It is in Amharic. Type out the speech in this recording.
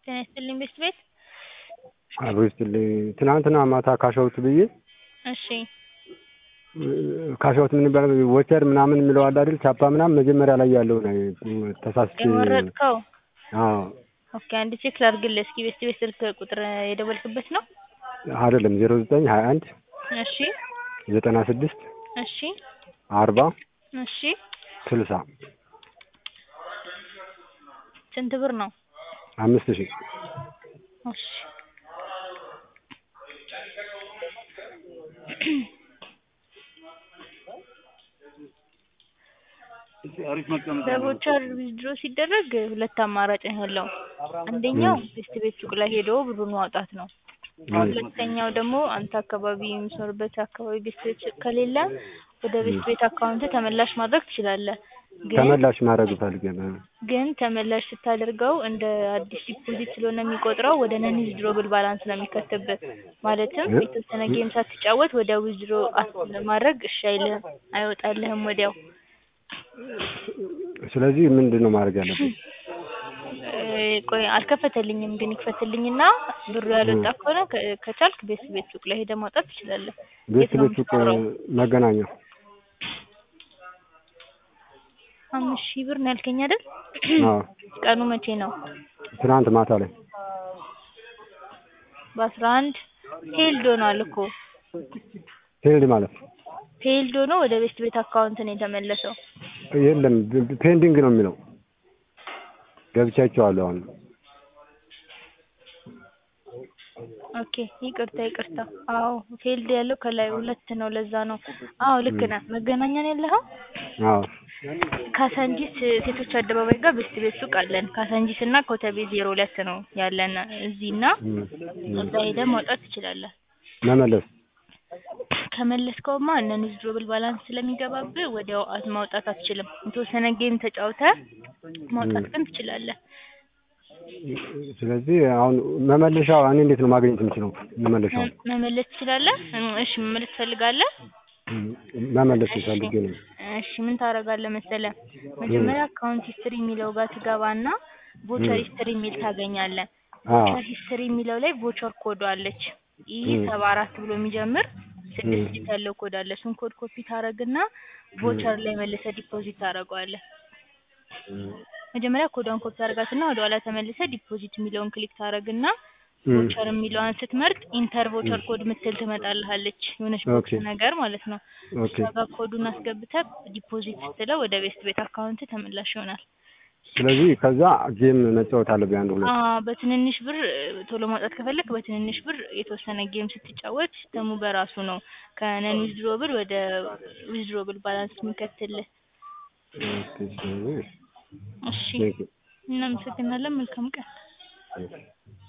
ጤና ይስጥልኝ ቤት ቤት አብሮ ይስጥልኝ። ትናንትና ማታ ካሻውት ብዬ እሺ ካሻውት ምን ይባላል ቮቸር ምናምን የሚለው አለ አይደል? ቻፓ ምናምን መጀመሪያ ላይ ያለው ነው ተሳስቼ። የመረጥከው አዎ ኦኬ፣ አንድ ቼክ ላድርግልህ እስኪ። ቤት ቤት ስልክ ቁጥር የደወልክበት ነው? አይደለም ዜሮ ዘጠኝ ሀያ አንድ እሺ ዘጠና ስድስት እሺ አርባ እሺ ስልሳ ስንት ብር ነው? አምስት ሺህ እሺ በቮቸር ዊዝድሮ ሲደረግ ሁለት አማራጭ ነው ያለው። አንደኛው ቤስት ቤት ሱቅ ላይ ሄዶ ብሩን ማውጣት ነው። ሁለተኛው ደግሞ አንተ አካባቢ የምትኖርበት አካባቢ ቤስት ቤት ሱቅ ከሌለ ወደ ቤስት ቤት አካውንት ተመላሽ ማድረግ ትችላለህ። ግን ተመላሽ ማድረግ እፈልጋለሁ። ግን ተመላሽ ስታደርገው እንደ አዲስ ዲፖዚት ስለሆነ የሚቆጥረው ወደ ነን ዊዝድሮብል ባላንስ ነው የሚከትብህ። ማለትም የተወሰነ ጌም ሳትጫወት ወደ ዊዝድሮ ማድረግ እሺ አይልህም፣ አይወጣልህም ወዲያው። ስለዚህ ምንድን ነው ማድረግ ያለብን? ቆይ አልከፈተልኝም፣ ግን ይክፈትልኝና ብሩ ያልወጣ ከሆነ ከ- ከቻልክ ቤት ቤት ሱቅ ላይ ሄደህ ማውጣት ትችላለህ። ቤት የት ነው ቤት ሱቅ የምትኖረው? መገናኛ አምስት ሺህ ብር ነው ያልከኝ አይደል? አዎ ቀኑ መቼ ነው? ትናንት ማታ ላይ በአስራ አንድ ሄልድ ሆኗል እኮ ፔንድ ማለት ነው። ሄልድ ሆኖ ወደ ቤት ቤት አካውንት ነው የተመለሰው። የለም ፔንዲንግ ነው የሚለው ገብቻቸዋለሁ አሁን ኦኬ ይቅርታ ይቅርታ። አዎ ፌልድ ያለው ከላይ ሁለት ነው፣ ለዛ ነው። አዎ ልክ ነህ። መገናኛ ነው ያለኸው? አዎ ካሳንጂስ ሴቶች አደባባይ ጋር ቤስት ቤት ሱቅ አለን። ካሳንጂስ እና ኮተቤ ዜሮ ሁለት ነው ያለን እዚህ እና እም፣ እም። እዛ ሄደህ ማውጣት ትችላለህ። መመለስ ከመለስከውማ እነ ዊዝድሮብል ባላንስ ስለሚገባብህ ወዲያው አት- ማውጣት አትችልም። የተወሰነ ጌም ተጫውተህ ማውጣት ግን ትችላለህ። ስለዚህ አሁን መመለሻው እኔ እንዴት ነው ማግኘት የምችለው? መመለሻው መ- መመለስ ትችላለህ? እም፣ እሺ መመለስ ትፈልጋለህ? እም፣ መመለስ እሺ ፈልጌ ነው። እሺ ምን ታደርጋለህ መሰለህ? መጀመሪያ አካውንት ሂስትሪ የሚለው ጋር ትገባና ቮቸር ሂስትሪ የሚል ታገኛለህ። አዎ ቮቸር ሂስትሪ የሚለው ላይ ቮቸር ኮድ አለች። ይህ እም፣ ሰባ አራት ብሎ የሚጀምር ስድስት እም፣ ዲጂት ያለው ኮድ አለ። እሱን ኮድ ኮፒ ታደርግና ቮቸር ላይ መልሰህ ዲፖዚት ታደርገዋለህ። እም፣ መጀመሪያ ኮዷን ኮፒ ታደርጋትና ወደ ኋላ ተመልሰህ ዲፖዚት የሚለውን ክሊክ ታደርግና እም። ቮቸር የሚለውን ስትመርጥ ኢንተር ቮቸር ኮድ ምትል ትመጣልሃለች። የሆነች ቦክስ ኦኬ ነገር ማለት ነው። ኦኬ። እሷ ጋር ኮዱን አስገብተህ ዲፖዚት ስትለው ወደ ቤስት ቤት አካውንት ተመላሽ ይሆናል። ስለዚህ ከዛ ጌም መጫወት አለብኝ አንድ ሁለት። አዎ በትንንሽ ብር እ፣ ቶሎ ማውጣት ከፈለክ በትንንሽ ብር የተወሰነ ጌም ስትጫወት ሲስተሙ በራሱ ነው ከነን ዊዝድሮብል ወደ ዊዝድሮብል ባላንስ የሚከትልህ። ኦኬ፣ ስለዚህ እሺ ቴንክ ዩ። እናመሰግናለን። መልካም ቀን።